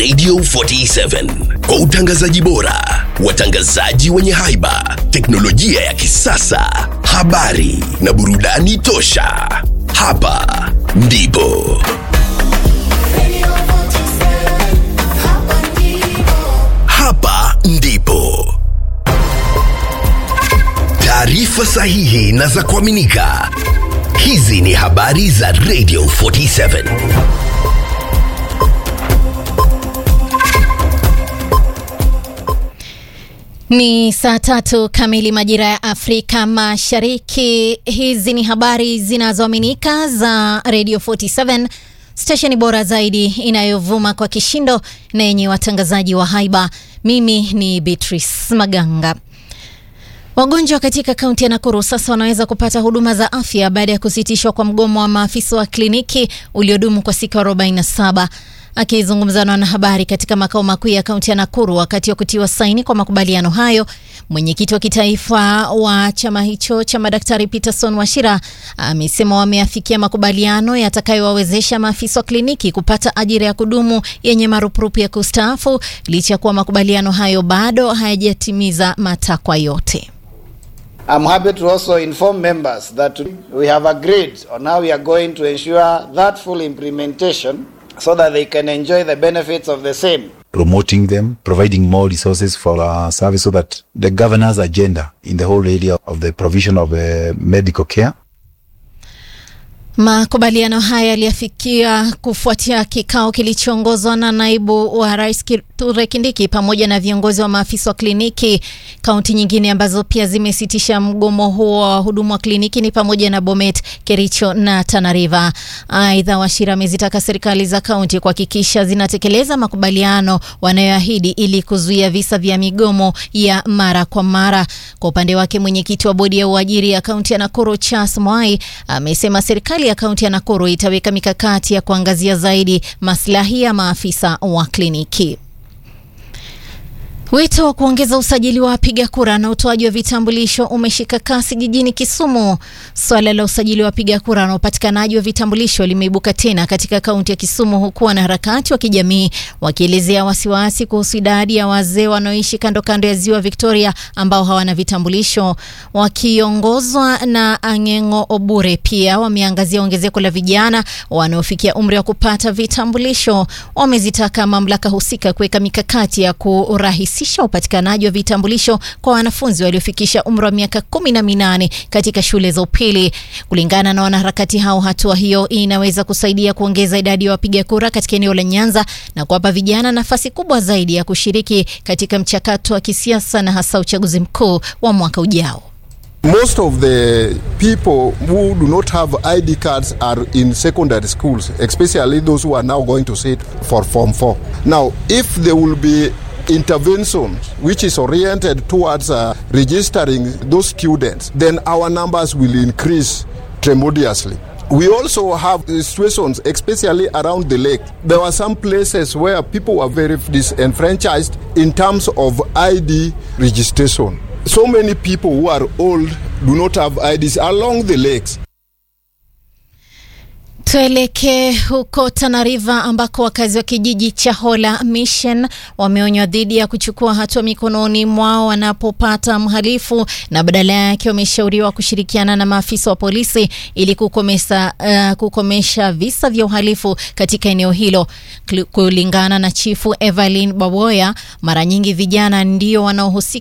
Radio 47 kwa utangazaji bora, watangazaji wenye haiba, teknolojia ya kisasa, habari na burudani tosha. Hapa ndipo hapa ndipo taarifa sahihi na za kuaminika. Hizi ni habari za Radio 47. Ni saa tatu kamili majira ya Afrika Mashariki. Hizi ni habari zinazoaminika za Radio 47, stesheni bora zaidi inayovuma kwa kishindo na yenye watangazaji wa haiba. Mimi ni Beatrice Maganga. Wagonjwa katika kaunti ya Nakuru sasa wanaweza kupata huduma za afya baada ya kusitishwa kwa mgomo wa maafisa wa kliniki uliodumu kwa siku 47. Akizungumza na wanahabari katika makao makuu ya kaunti ya Nakuru wakati wa kutiwa saini kwa makubaliano hayo, mwenyekiti wa kitaifa wa chama hicho cha madaktari Peterson Washira amesema wameafikia makubaliano yatakayowawezesha maafisa wa kliniki kupata ajira ya kudumu yenye marupurupu ya kustaafu licha ya kuwa makubaliano hayo bado hayajatimiza matakwa yote. I'm happy to also inform members that we have agreed on how we are going to ensure that full implementation so that they can enjoy the benefits of the same. promoting them, providing more resources for our service so that the governor's agenda in the whole area of the provision of uh, medical care Makubaliano haya yaliafikia kufuatia kikao kilichoongozwa na naibu wa rais Kithure Kindiki pamoja na viongozi wa maafisa wa kliniki. Kaunti nyingine ambazo pia zimesitisha mgomo huo wa wahudumu wa kliniki ni pamoja na Bomet, Kericho na Tana River. Aidha, Washira amezitaka serikali za kaunti kuhakikisha zinatekeleza makubaliano wanayoahidi ili kuzuia visa vya migomo ya mara kwa mara. Kwa upande wake, mwenyekiti wa bodi ya uajiri ya kaunti ya Nakuru Charles Mwai amesema serikali ya kaunti ya Nakuru itaweka mikakati ya kuangazia zaidi maslahi ya maafisa wa kliniki. Wito wa kuongeza usajili wa wapiga kura na utoaji wa vitambulisho umeshika kasi jijini Kisumu. Swala la usajili wa wapiga kura na upatikanaji wa vitambulisho limeibuka tena katika kaunti ya Kisumu, huku wanaharakati wa kijamii wakielezea wasiwasi kuhusu idadi ya wazee wanaoishi kando kando ya ziwa Victoria ambao hawana vitambulisho. Wakiongozwa na Ang'eng'o Obure, pia wameangazia ongezeko la vijana wanaofikia umri wa kupata vitambulisho. Wamezitaka mamlaka husika kuweka mikakati ya kurahisisha upatikanaji wa vitambulisho kwa wanafunzi waliofikisha umri wa miaka kumi na minane katika shule za upili. Kulingana na wanaharakati hao, hatua hiyo inaweza kusaidia kuongeza idadi ya wapiga kura katika eneo la Nyanza na kuwapa vijana nafasi kubwa zaidi ya kushiriki katika mchakato wa kisiasa na hasa uchaguzi mkuu wa mwaka ujao. Most of the people who do not have ID cards are in secondary schools, especially those who are now going to sit for Form 4. Now, if there will be intervention which is oriented towards uh, registering those students, then our numbers will increase tremendously. We also have situations, especially around the lake. There were some places where people were very disenfranchised in terms of ID registration. So many people who are old do not have IDs along the lakes. Tuelekee huko Tana River ambako wakazi wa kijiji cha Hola Mission wameonywa dhidi ya kuchukua hatua mikononi mwao wanapopata mhalifu na badala yake wameshauriwa kushirikiana na maafisa wa polisi ili kukomesa, uh, kukomesha visa vya uhalifu katika eneo hilo. Kulingana na chifu Evelyn Baboya, mara nyingi vijana ndio wanaohusika